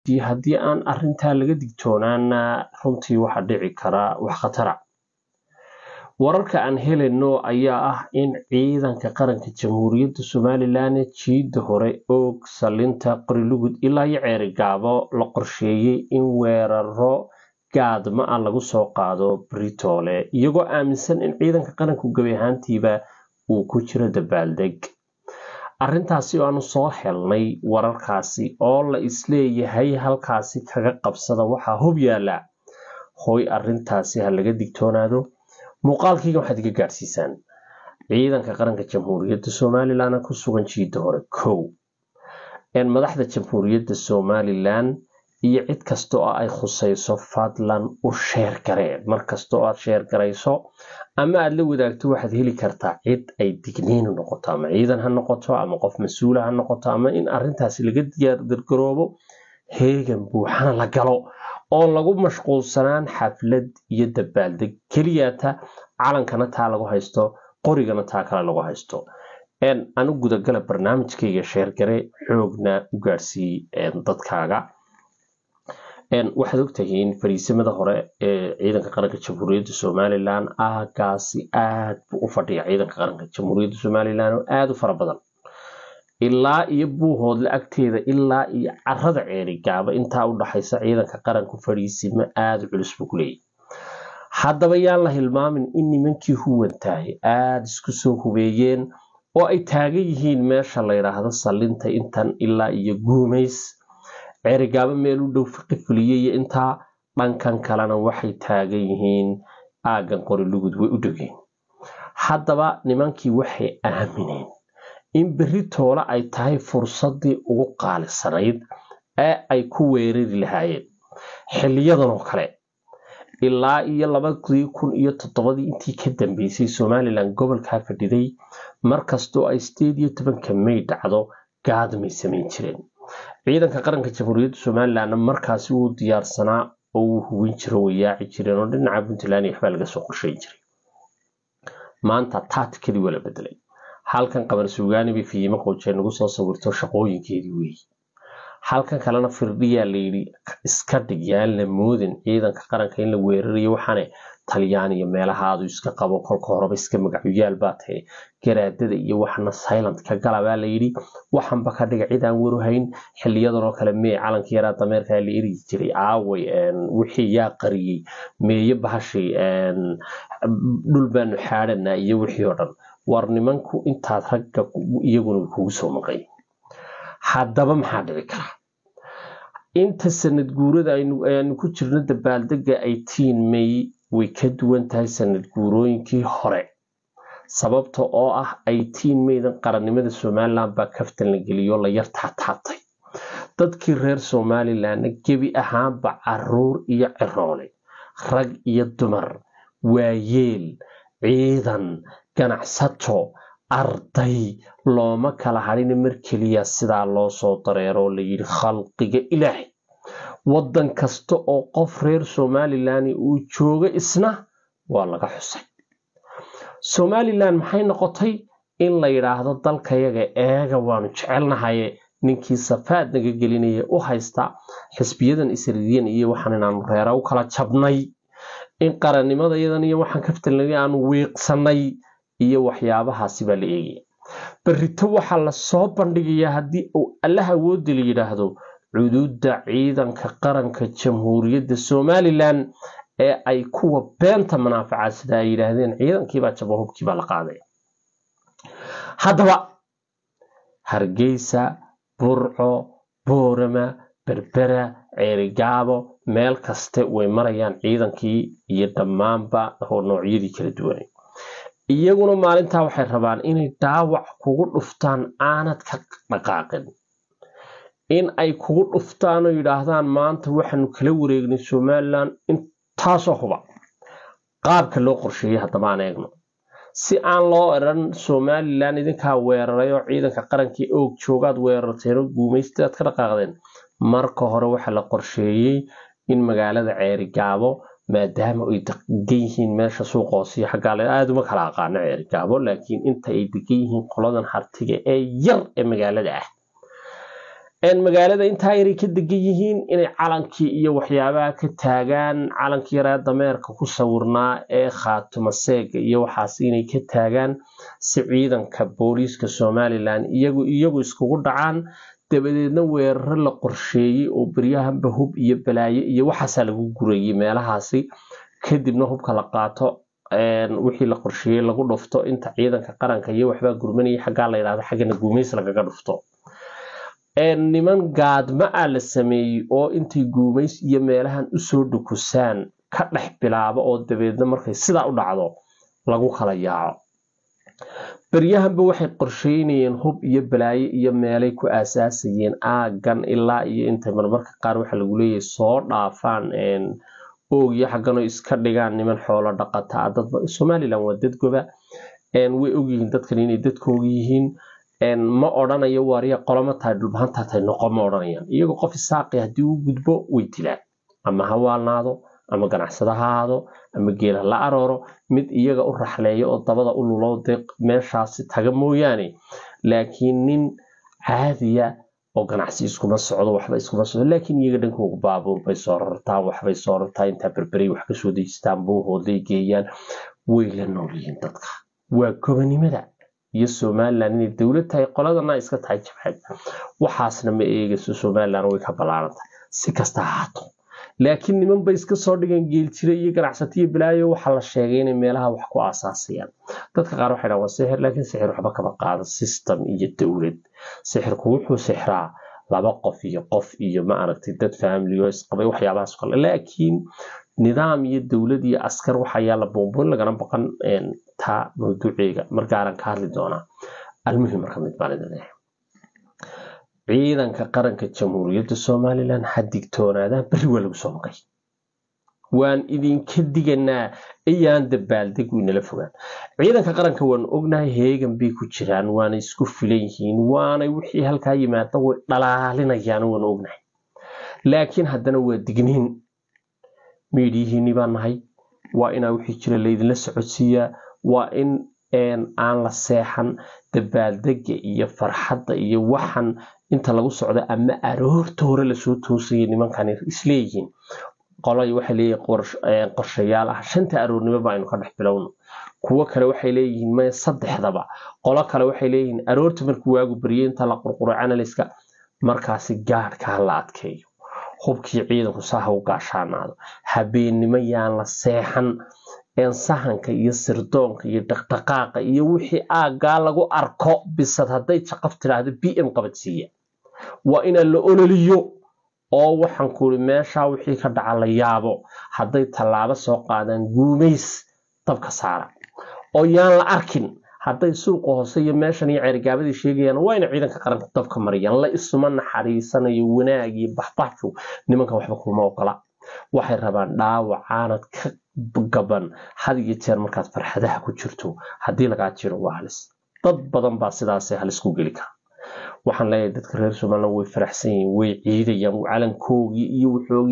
haddii aan arintaa laga digtoonaana runtii waxa dhici kara wax khatara wararka aan helayno ayaa ah in ciidanka qaranka jamhuuriyadda somalilan jiida hore oog salinta qorilugud ilaa iyo ceerigaabo la qorsheeyey in weeraro gaadma ah lagu soo qaado britoole iyagoo aaminsan in ciidanka qaranku gebi ahaantiiba uu ku jiro dabaaldeg arrintaasi oo aanu soo helnay wararkaasi oo la isleeyahay halkaasi kaga qabsada waxaa hub yaala hoy arintaasi ha laga digtoonaado muuqaalkiiga waxaad iga gaadhsiisaan ciidanka qaranka jamhuuriyadda somalilan ku sugan jiida hore kow madaxda jamhuuriyadda somalilan iyo cid kasta oo ay khusayso fadlan u sheer garee markasta oo aad sheer garayso ama aad la wadaagto waxaad heli kartaa cid ay digniin noqoto ama ciidan ha noqoto ama qof mas-uula ha noqoto ama in arintaasi laga diyaargargaroobo heegan buuxana la galo oo lagu mashquulsanaan xaflad iyo dabaaldeg keliyata calankana taa lagu haysto qorigana taa kale lagu haysto anu gudagala barnaamijkayga sheergare xoogna u gaadhsiiy dadkaaga waxaad ogtahiin fariisimada hore ee ciidanka qaranka jamhuuriyadda somalilan aagaasi aad buu u fadhiya ciidanka qaranka jamhuuriyadda somalilan oo aada u fara badan ilaa iyo buuhoodla agteeda ilaa iyo carada ceerigaaba intaa u dhaxaysa ciidanka qaranku fadhiisimo aada culus buu ku leeyahy haddaba yaan la hilmaamin in nimankii huwantahay aada isku soo hubeeyeen oo ay taagan yihiin meesha la yidhaahdo sallinta intan ilaa iyo guumays ceerigaabo meel u dhow fiqi fuliye iyo intaa dhankan kalena waxay taagan yihiin aaggan qorilugud way u dhowyiin haddaba nimankii waxay aamineen in berri toole ay tahay fursaddii ugu qaalisanayd ee ay ku weerari lahaayeen xiliyadan oo kale ilaa iyo labadii kun iyo toddobadii intii ka dambeysay somalilan gobolkaa fadhiday markastoo ay sideed iyo tobanka may dhacdo gaadmay samayn jireen ciidanka qaranka jamhuuriyadda somalilanna markaasi wuu diyaarsanaa oo wuu hubin jiro way yaaci jireen oo dhinaca puntland iyo waxbaa laga soo qorshayn jiray maanta taatikadii waa la bedelay halkan qabar suugaani bay fiimo qoojeen nagu soo sawirto shaqooyinkeedii weeyi halkan kalena firdhiyaa layidhi iska dhig yaan la moodin ciidanka qaranka in la weerarayo waxaane talyaan iyo meelahaadu iska qabo kolka horeba iska magacuyaal baa tahe garaadada iyo waxna silent ka gala baa layidhi waxanba ka dhiga cid aan waruhayn xiliyadan oo kale mee calanka yaraa dameerkaa la erigi jiray aaway wixii yaa qariyey meeye bahashay dhul baanu xaadhanaa iyo wixii oo dhan war nimanku intaad ragga iyaguna kugu soo maqay haddaba maxaa dhici kara inta sanad guurada ayaanu ku jirno dabaaldega eighteen may way ka duwan tahay sanad guurooyinkii hore sababta oo ah eighteen maydan qarannimada somalilan baa kaftan la geliyo la yar taataabtay dadkii reer somalilanna gebi ahaanba caruur iyo ciroole rag iyo dumar waayeel ciidan ganacsato arday looma kala hadhina mar keliya sidaa loo soo dareero layidhi khalqiga ilaahay waddan kasta oo qof reer somalilan uu joogo isna waa laga xusay somalilan maxay noqotay in la yidhaahdo dalkayaga eega waanu jecelnahaye ninkii safaad naga gelinaya u haysta xisbiyadan isridiyan iyo waxaan inaanu reera u kala jabnay in qarannimadayadan iyo waxaan kaftalnay aanu wiiqsanay iyo waxyaabahaasi baa la eegaya berrito waxaa lasoo bandhigayaa haddii uu allah awoodi la yidhaahdo cuduudda ciidanka qaranka jamhuuriyadda somalilan ee ay kuwa beenta manaafaca sida ay yidhaahdeen ciidankiibaa jabo hubkiibaa la qaaday haddaba hargeysa burco boorama berbera ceerigaabo meel kaste way marayaan ciidankii iyo dhammaanba noocyadii kala duwanay iyaguna maalintaa waxay rabaan inay dhaawac kugu dhuftaan aanad ka dhaqaaqin in ay kugu dhuftaan oo yidhaahdaan maanta waxaanu kala wareegnay somalilan intaasoo huba qaabka loo qorsheeyey haddaba aan eegno si aan loo eran somalilan idinkaa weeraray oo ciidanka qarankii oog joogaad weerarteen oo guumaystaad ka dhaqaaqdeen marka hore waxaa la qorsheeyey in magaalada ceerigaabo maadaama ay degan yihiin meesha suuqa hoosiyo xaggaale aada uma kala aqaano ceerigaabo laakiin inta ay degan yihiin qoladan hartiga ee yar ee magaalada ah magaalada intaa yaray ka degan yihiin inay calankii iyo waxyaabaha ka taagaan calankii yaraa dameerka ku sawirnaa ee khaatuma seega iyo waxaas inay ka taagaan si ciidanka booliiska somalilan iyagu iyagu iskugu dhacaan dabadeedna weeraro la qorsheeyey oo beryahanba hub iyo balaayo iyo waxaasaa lagu gurayay meelahaasi kadibna hubka la qaato wixii la qorsheeyey lagu dhufto inta ciidanka qaranka iyo waxbaa gurmanayay xaggaa la yidhahdo xaggana guumays lagaga dhufto niman gaadma a la sameeyey oo intay guumays iyo meelahan usoo dhukusaan ka dhex bilaabo oo dabeedna markay sidaa u dhacdo lagu kala yaaco beryahanba waxay qorsheynayeen hub iyo balaayo iyo meelay ku aasaasayeen aagan ilaa iyo intay marmarka qaar waxa lagu leeyahay soo dhaafaan oogyo xaggano iska dhigaan niman xoolo dhaqataa dad somalilan waa dad goba way ogyihiin dadkan inay dadkooga yihiin ma odhanayo waariya qolama tahay dhulbahantaa tahay noqo ma odhanayaan iyagoo qof isaaqi haddii u gudbo way dilaan ama ha waalnaado ama ganacsado ha ahaado ama geela la arooro mid iyaga u raxleeyo oo dabada u lulo dee meeshaasi taga mooyaane laakiin nin caadiya oo ganacsi iskuma socdo waxba iskuma socdo laakiin iyaga dhankooga baabuur bay soo rartaan waxbay soo rartaan intaa berberay wax kasoo dejistaan buuhooday geeyaan way la nool yihiin dadka waa gobanimada iyo somalilan inay dowlad tahay qoladana iska tahay jabxad waxaasna ma eegayso somalilan way ka ballaarantahay si kasta ahaato laakiin niman bay iska soo dhigeen geeljire iyo ganacsatiyo balaayo waxaa la sheegay inay meelaha wax ku aasaasayaan dadka qaar waxay dhahan waa sixir laakiin sixir waxba kama qaado system iyo dowlad sixirku wuxuu sixraa laba qof iyo qof iyo ma aragtay dad familio isqabay waxyaabahaas kale laakiin nidaam iyo dowlad iyo askar waxa yaala buunbuun lagana baqan taa mawduuceega markaaran ka hadli doonaa almuhim marka mid baan idin leeyahay ciidanka qaranka jamhuuriyadda somalilan ha digtoonaadaan berri waa lagu soo maqay waan idinka diganaa ayaan dabaaldegu inala fogaan ciidanka qaranka waanu ognahay heegan bay ku jiraan waana isku filan yihiin waanay wixii halkaa yimaada way dhalaalinayaan waanu ognahay laakiin haddana waa digniin miidhiyihiinni baa nahay waa inaa wixii jira laydinla socodsiiyaa waa in aan la seexan dabaaldega iyo farxadda iyo waxan inta lagu socdo ama aroorta hore lasoo toosaya nimankan isleeyihiin qolay waxay leeyihiin qorshayaal ah shanta aroornimo ba aynu ka dhex bilowno kuwo kale waxay leeyihiin maya saddexdaba qolo kale waxay leeyihiin aroorta markuu waagu baryay inta la qurquro analyska markaasi gaadhka ha la adkeeyo hubkii ciidanku saha u gaashaanaado habeennimo yaan la seexan sahanka iyo sirdoonka iyo dhaqdhaqaaqa iyo wixii aaggaa lagu arko bisad hadday jaqaf tidhaahdo b m qabadsiiya waa inaan la ololiyo oo waxaan kuuri meeshaa wixii ka dhaca la yaabo hadday tallaabo soo qaadaan guumays dabka saara oo yaan la arkin hadday suuqa hoose iyo meeshan iyo ceerigaabadii sheegayaan waa ina ciidanka qaranka dabka mariyaan la isuma naxariisanayo wanaag iyo baxbaxju nimankan waxba kuma ogola waxay rabaan dhaawac aanad ka gaban had iyo jeer markaad farxadaha ku jirto haddii lagaa jiro waa halis dad badan baa sidaas halis ku geli kara waxaan leeyahay dadka reer somaliland way faraxsan yihiin way ciidayaan calankoogii iyo wuxoogii